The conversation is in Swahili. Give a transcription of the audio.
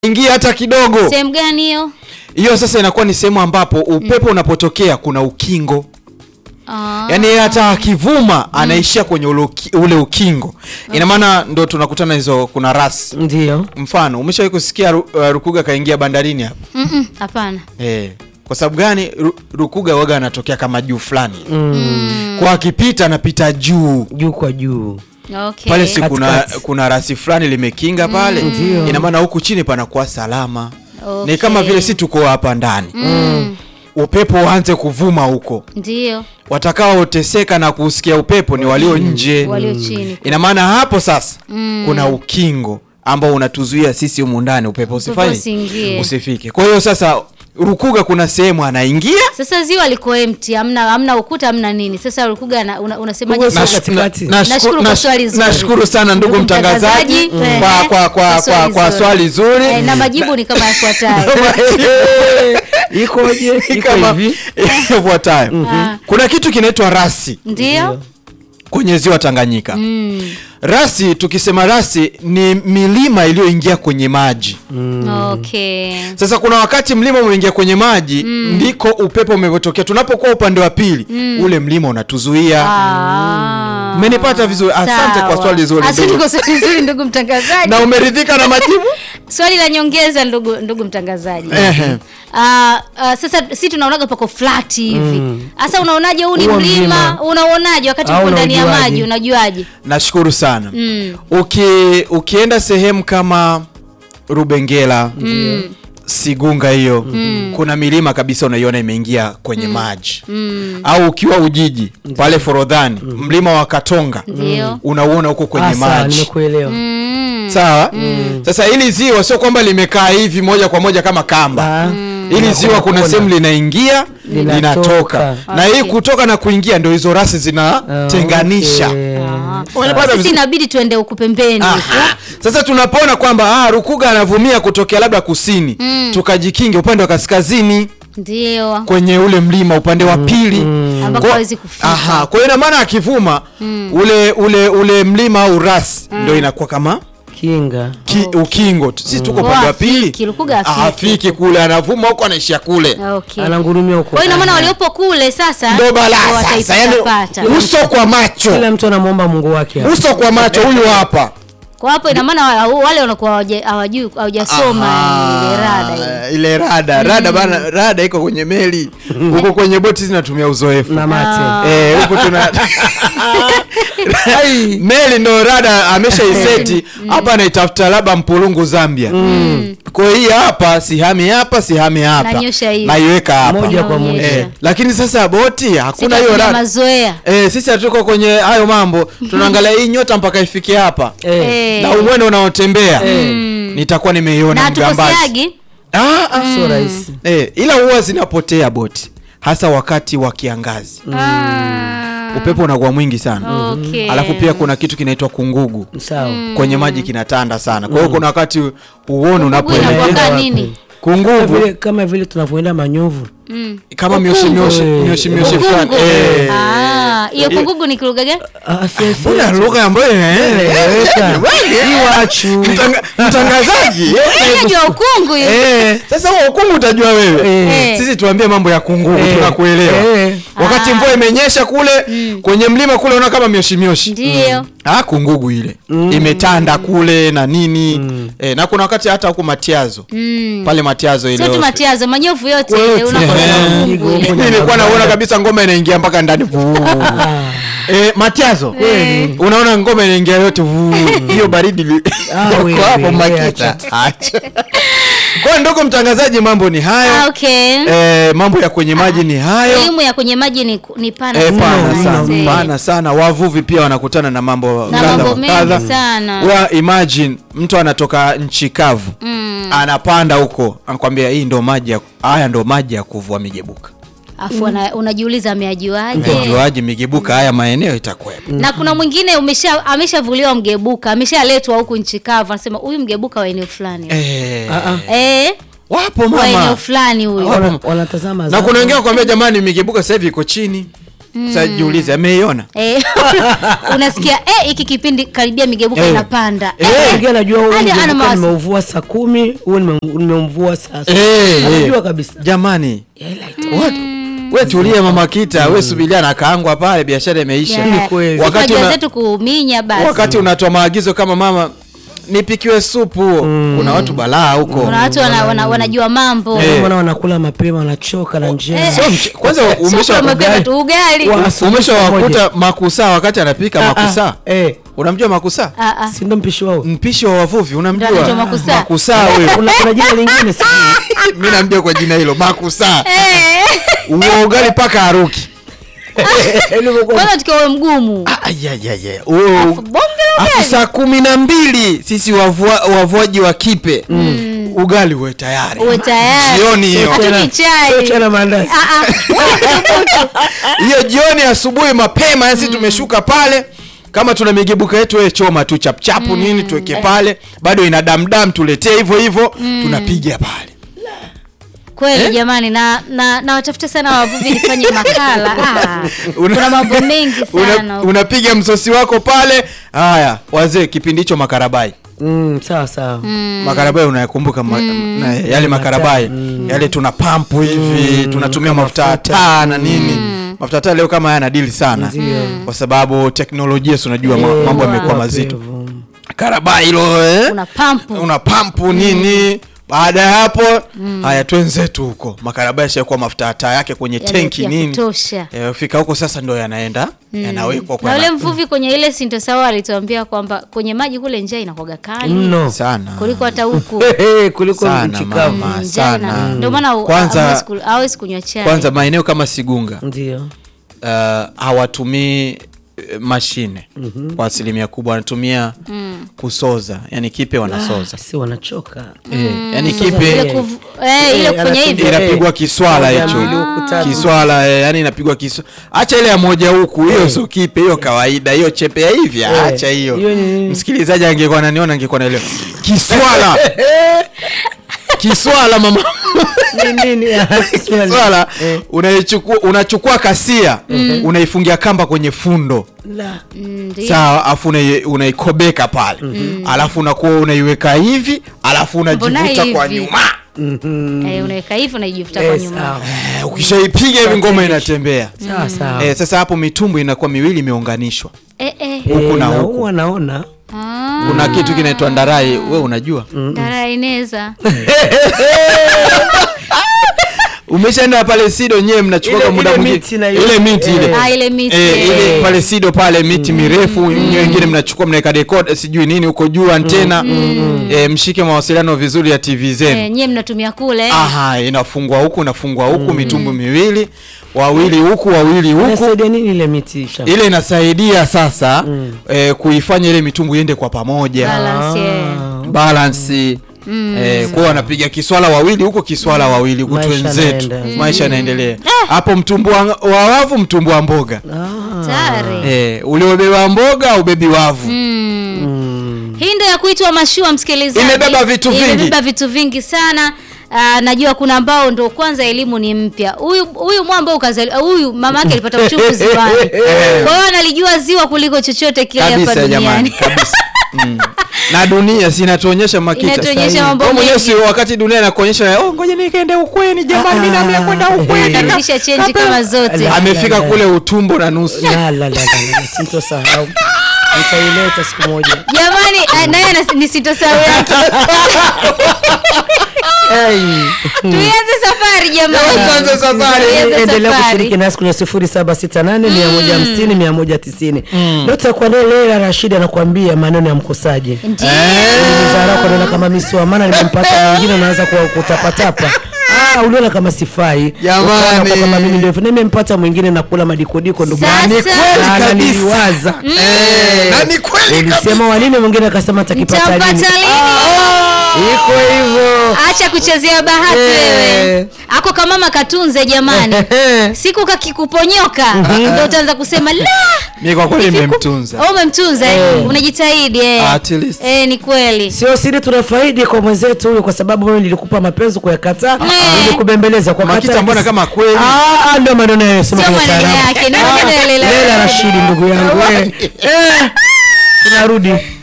ingia hata kidogo. Sehemu gani hiyo? Hiyo sasa inakuwa ni sehemu ambapo upepo unapotokea kuna ukingo. Ah. Yaani yeye hata akivuma anaishia kwenye ule, uki- ule ukingo. Ina maana ndo tunakutana hizo kuna rasi. Ndio. Mfano, umeshawahi kusikia Ru- uh, Rukuga kaingia bandarini hapa? Mm-mm, Hapana. Eh. Kwa sababu gani Ru- Rukuga waga anatokea kama juu fulani. Mm. Kwa akipita anapita juu. Juu kwa juu. Okay. Pale si kuna Katikati. kuna rasi fulani limekinga pale. Ndio. Ina maana huku chini panakuwa salama. Okay. Ni kama vile si tuko hapa ndani. Mm. Upepo uanze kuvuma huko. Ndio. Watakaoteseka na kusikia upepo ni walio nje. Walio chini. Ina maana hapo sasa Mm. kuna ukingo ambao unatuzuia sisi humu ndani upepo usifanye usiingie. usifike. Kwa hiyo sasa Rukuga kuna sehemu anaingia Sasa ziwa liko empty, hamna hamna ukuta, hamna nini. Sasa Rukuga ana- una, unasemaje? Uwe sasa? Nash- katikati. na- Nashukuru nashku- kwa nash- swali zuri. nashukuru sana ndugu Ndugu mtangazaji mtangazaji, kwa, ehe, kwa, kwa, kwa, kwa swali zuri Eh, na majibu ni kama yafuatayo. Ikoje? Iko kama hivi. ifuatayo. Kuna kitu kinaitwa rasi Ndio? kwenye ziwa Tanganyika. Mm. Rasi, tukisema rasi ni milima iliyoingia kwenye maji. Okay. Sasa kuna wakati mlima umeingia kwenye maji ndiko upepo umepotokea. Tunapokuwa upande wa pili ule mlima unatuzuia. Ah. Umenipata vizuri? Asante Sawa. kwa swali zuri, Asante ndugu. kwa swali zuri ndugu mtangazaji. Na umeridhika na majibu? Swali la nyongeza ndugu ndugu mtangazaji. Ehe. Ah, ah, sasa si tunaonaga pako flat hivi. Sasa unaonaje huu ni Huo mlima? mlima. Unaonaje wakati Au uko ndani ya unaujuaje? maji unajuaje? Nashukuru sana. Mm. Uki, ukienda sehemu kama Rubengela Sigunga hiyo kuna milima kabisa unaiona imeingia kwenye maji au ukiwa Ujiji pale Forodhani mlima wa Katonga Ndio. unauona huko kwenye Ah, sawa, maji nimekuelewa. Mm. sawa sasa hili ziwa sio kwamba limekaa hivi moja kwa moja kama kamba Ah. hili ziwa kuna Kona. sehemu linaingia Linatoka. linatoka na hii Okay. kutoka na kuingia ndio hizo rasi zinatenganisha Okay. Ah. Unapata Sisi vizuri? inabidi tuende huku pembeni. Aha. Sasa tunapoona kwamba ah, Rukuga anavumia kutokea labda kusini tukajikinge upande wa kaskazini Ndio. kwenye ule mlima upande wa pili Ambako Kwa- hawezi kufika. Aha, kwa hiyo ina maana akivuma ule ule ule mlima au rasi ndio inakuwa kama Kinga. ki, ukingo sisi tuko Kwa upande wa afiki, pili Rukuga afiki. afiki kule anavuma huko anaishia kule Okay. Anangurumia huko. Kwa hiyo ina maana waliopo kule sasa ndo balaa ndio sasa yani wataipata. uso kwa macho Kila mtu anamwomba Mungu wake. hapa. uso kwa macho huyu hapa Kwa hapo ina maana wa- wale wanakuwa hawaja- hawajui hawajasoma ile rada ile. Ah, ile rada rada bana rada iko kwenye meli huko kwenye boti zinatumia uzoefu Na mate. Ah. Eh, huko tuna meli ndo rada ameshaiseti hapa anaitafuta labda mpulungu Zambia kwa hiyo hii hapa sihami hapa sihami hapa Nanyosha hivi. naiweka hapa Moja kwa moja. eh, lakini sasa boti hakuna Sisi hiyo tuna rada mazoea. eh, sisi hatuko kwenye hayo mambo tunaangalia hii nyota mpaka ifike hapa Eh. Eh. na umwendo unaotembea nitakuwa nimeiona Na mgambazi hatukoseagi ah, ah. Sio rahisi. Eh, ila huwa zinapotea boti hasa wakati wa kiangazi Ah. upepo unakuwa mwingi sana Okay. alafu pia kuna kitu kinaitwa kungugu Sawa. kwenye maji kinatanda sana kwa hiyo kuna wakati huoni Kungugu unapoelekea inakuwaga wapi? nini? Kama kungugu vile kama vile tunavyoenda manyovu. Mm. kama mioshi mioshi Eh. mioshi mioshi Kungugu. fulani eh. Ah, hiyo kungugu ni kilugha gani? Ah, si- si- Mbona lugha ambayo Eleweka. Iwachu. Mtanga- mtangazaji Unajua ukungu hiyo. Eh, sasa huo ukungu utajua wewe Eh. sisi tuambie mambo ya kungugu Eh. tunakuelewa Eh. wakati Ah. mvua imenyesha kule kwenye mlima kule unaona kama mioshi mioshi Ndio. Ah, kungugu ile imetanda kule na nini eh, na kuna wakati hata huku Matiazo Mm. pale Matiazo ile Sio tu hospi- matiazo, manyovu yote Yote. ile unakosa Ehe. ukungu ile. Kungugu. nilikuwa naona kabisa ngoma inaingia mpaka ndani Vuu. eh, Matiazo unaona ngoma inaingia yote vuu. hiyo baridi li- Ah, Uko wewe, hapo wewe, Makita acha kwa ndugu mtangazaji mambo ni Ah, hayo okay. eh, mambo ya kwenye maji ni hayo Elimu ya kwenye maji ni, ni pana Eh, pana Mno, sana mzee. pana sana wavuvi pia wanakutana na mambo Na kadha mambo wa mengi kadha. sana. Wewe imagine mtu anatoka nchi kavu Mm. anapanda huko anakwambia hii ndo maji ya haya ndo maji ya kuvua migebuka Afu ana- unajiuliza ameajuaje? unajuaje migebuka haya maeneo itakuwepo Na kuna mwingine umesha ameshavuliwa mgebuka, ameshaletwa huku nchi kavu, anasema huyu mgebuka wa eneo fulani. eh, Ah, ah. Eh, wapo wa eneo mama fulani huyu. Wapo. Wana- Wanatazama na zao. kuna wengine wakwambia jamani migebuka sasa hivi iko chini Sasa jiulize ameiona Eh, unasikia eh, hiki kipindi karibia migebuka Eh. inapanda Eh. Eh, Ingia najua huu hadi ana nilikuwa mawazo. nimeuvua saa kumi huu nime- nimemvua saa saba. Eh, Anajua eh. kabisa jamani Yeah, like, What? we tulie mama kita we subiria na kaangwa pale biashara imeisha Yeah. kweli. Si Wakati tunajua una- zetu kuminya basi wakati unatoa maagizo kama mama nipikiwe supu kuna watu balaa huko kuna watu wana, wana, wanajua mambo Eh. Mwana wanakula mapema wanachoka na njaa Eh. Sio mche- kwanza Sio umesha kwa mapema ugali. tu ugali Wa- asubuhi umesha saa moja. wakuta makusa wakati anapika Ah, ah, makusa eh, unamjua makusa Ah, ah. si ndo mpishi wao mpishi wa wavuvi Ndio anaitwa unamjua makusa. makusa huyo kuna kuna jina lingine si mi namjua kwa jina hilo makusa Eh. uo ugali paka aruki kwanza tukiwa we mgumu Ah, ya, ya, ya. Uo- bonge la Afu ugali saa kumi na mbili sisi wavua- wavuaji wa kipe ugali uwe tayari uwe tayari jioni hiyo Hatunywi Sio chai chana maandazi Ah, ah. hiyo jioni asubuhi mapema yani sisi tumeshuka pale kama tuna migebuka yetu we choma tu chapchapu nini tuweke pale bado ina damdam tuletee hivyo hivyo tunapiga pale kweli jamani na na na watafute sana wavuvi nifanye makala ah, Una- kuna mambo mengi Una- sana unapiga msosi wako pale haya wazee kipindi hicho makarabai Mm, sawa sawa makarabai unayakumbuka ma, na, yale makarabai yale tuna pampu hivi tunatumia mafuta ya taa na nini mafuta ya taa leo kama yana dili sana Ndio. kwa sababu teknolojia si unajua ma- Eh, mambo yamekuwa wapi mazito hivyo. karabai hilo eh? una pampu una pampu nini baada ya hapo haya twenzetu huko makarabai yashakuwa mafuta ya taa yake kwenye Yale tenki ya nini kutosha. Eh, fika huko sasa ndo yanaenda yanawekwa na ule kwa mvuvi kwenye ile sintosawa alituambia kwamba kwenye maji kule njaa inakuwaga kali mno sana kuliko hata huku kuliko Sana, nchi kavu mama. Njaa sana. ina- ndio maana hu- Kwanza- hawezi ku- hawezi kunywa chai kwanza maeneo kama sigunga ndio uh, hawatumii eh, mashine kwa asilimia kubwa wanatumia kusoza yani kipe wanasoza si wanachoka eh, yani Ile kipe kuvu- eh, ile Eh, kufanya anatumia- hivi inapigwa kiswala Moja, hicho mbili, huku, tatu. kiswala eh, yani inapigwa kiswa acha ile ya moja huku hiyo sio kipe hiyo kawaida hiyo chepe ya hivi Eh, acha hiyo hiyo ni- msikilizaji angekuwa ananiona angekuwa naelewa kiswala kiswala mama Ni nini? kiswala Eh. unaichukua unachukua kasia unaifungia kamba kwenye fundo La. Mm, ndio. sawa afu unai- unaikobeka pale alafu unakuwa unaiweka hivi alafu unajivuta Mbona kwa hivi? nyuma Eh, unaweka hivi unaijifuta Eh, kwa nyuma sawa. Eh, ukishaipiga hivi ngoma inatembea sawa sawa eh, sasa hapo mitumbu inakuwa miwili imeunganishwa eh, eh. Eh, huku na na huku. huwa naona Ah, kuna kitu kinaitwa ndarai we unajua dara ineza umeshaenda pale sido nyewe mnachukua Ile- kwa muda ile mwingine miti na ile- ile miti ile Eh. Ah, ile miti Eh, ile eh. pale sido pale miti mirefu nyewe wengine mnachukua mnaweka decoder sijui nini huko juu antena eh, mshike mawasiliano vizuri ya tv zenu Eh, nyie mnatumia kule aha inafungwa huku inafungwa huku mitumbu miwili wawili huku wawili huku nasaidia nini ile miti shamba? ile inasaidia sasa eh, kuifanya ile mitumbu iende kwa pamoja balance eh. balansi eh, kwa wanapiga kiswala wawili huko kiswala wawili huku Maisha twenzetu yanaenda. maisha yanaendelea hapo mtumbu wa wa wavu mtumbu wa mboga Ah. Tayari. eh, uliobeba mboga ubebi wavu Mm. hii ndo ya kuitwa mashua msikilizaji Imebeba vitu vingi. imebeba vitu vingi sana Aa, najua kuna ambao ndo kwanza elimu ni mpya huyu huyu mwamba ukazali huyu mama yake alipata uchungu ziwani kwa hiyo analijua ziwa kuliko chochote kile hapa kabisa jamani duniani kabisa mm. na dunia si inatuonyesha makita Inatuonyesha sahihi. mambo Wewe mwenyewe mengi. si wakati dunia inakuonyesha oh, ngoja nikaende ukweni jamani mimi naamia kwenda ukweni Karudisha chenji kama zote Ala. amefika kule utumbo na nusu La, la, la, la, la, sintosahau nitaileta siku moja jamani ah, naye ana- ni sitosahau yake tuianze safari jamani Tuanze safari. Tuianze endelea safari. kushiriki nasi kwenye sifuri saba sita nane mia moja hamsini mia moja tisini leo tutakuwa naye Leila Rashidi anakuambia maneno ya mkosaji Ndiyo. Zarako naona kama miswa maana nimempata mwingine unaanza kuwa- kutapatapa Ah, uliona kama sifai Jamani. Ukaona kwa kama mimi ndio nimempata mwingine nakula madikodiko ndugu Sasa. yangu. Ni kweli Na kabisa. niliwaza Eh, na ni kweli kabisa. ulisema wanini mwingine akasema takipata Mtampata lini lini? Ah, iko hivyo acha kuchezea bahati Eh. wewe ako kamama katunze jamani siku kakikuponyoka ndo utaanza kusema la mi kwa kweli nimemtunza Oh, umemtunza eh? unajitahidi eh. At least. eh, ni kweli sio siri tunafaidi kwa mwenzetu huyu kwa sababu mimi nilikupa mapenzi kuyakataa Eh. nilikubembeleza kwa Makita kata- mbona kama kweli? Ah, ah, ndio maneno yeye sema Sio kwa maneno taarabu. yake, ni maneno ya Leila Leila Rashidi. Rashidi ndugu yangu eh. Eh, tunarudi